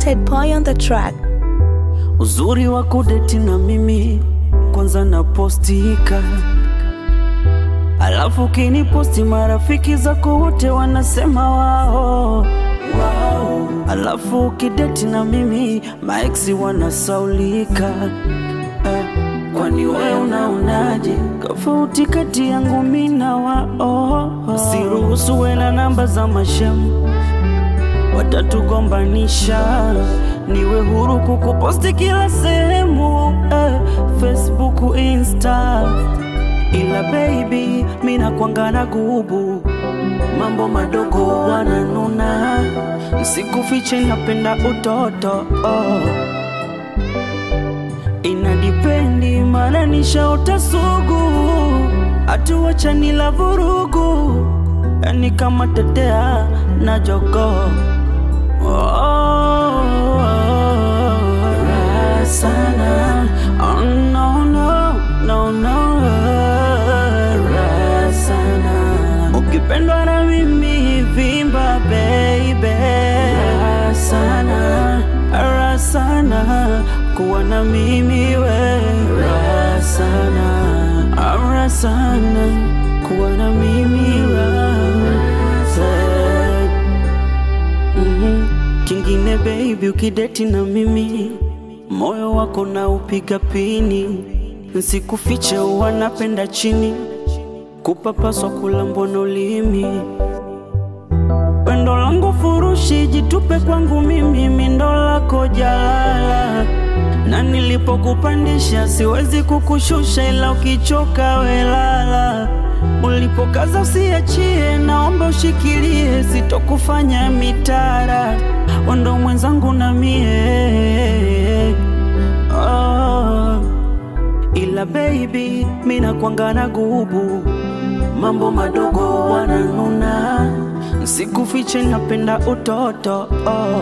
Ted Boy on the track. Uzuri wa kudeti na mimi kwanza napostika, alafu kiniposti marafiki zako wote wanasema wao wao, alafu ukideti na mimi maeksi wanasaulika. Eh, kwani we unaonaje tofauti kati yangu mi na wao? Siruhusu we na namba za mashemu watatugombanisha. Niwe huru kukuposti kila sehemu eh, Facebook, Insta, ila baby mina kwangana gubu mambo madogo wananuna, sikufiche napenda utoto oh. Inadipendi maana nishaota sugu, hatuwachani la vurugu, yani kama tetea na jogoo Oh, raha sana. Oh, no, no, no, no. Raha sana. Ukipendwa na mimi vimba baby, raha sana, raha sana kuwa na mimi we, raha sana, raha sana kuwa na mimi raha sana. Mhm. Kingine baby, ukideti na mimi moyo wako na upiga pini, nsikufiche wanapenda chini kupapaswa kulambwa na ulimi. Pendo langu furushi, jitupe kwangu mimi, mindo lako jalala, na nilipokupandisha siwezi kukushusha, ila ukichoka welala. Ulipokaza usiachie, naomba ushikilie, sitokufanya mitara, wando mwenzangu na mie oh. Ila baby, mina kwangana gubu, mambo madogo wananuna, sikufiche napenda utoto oh.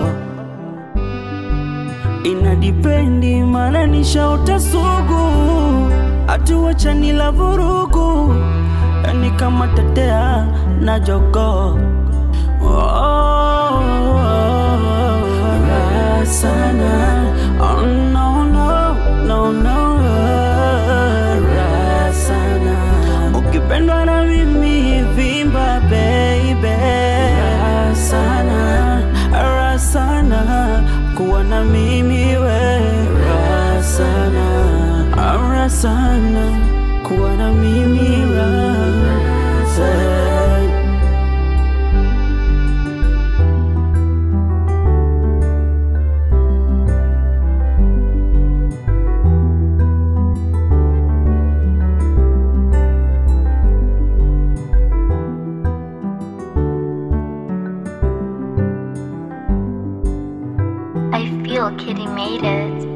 Inadipendi maana nishaota sugu, hatuwachani la vurugu, yani kama tetea na jogoo oh, raha sana oh, no, no, no, no, raha sana ukipendwa na mimi vimba baby, raha sana, raha sana kuwa na mimi we, raha sana, raha sana kuwa na mimi raha sana. I feel Kitty made it.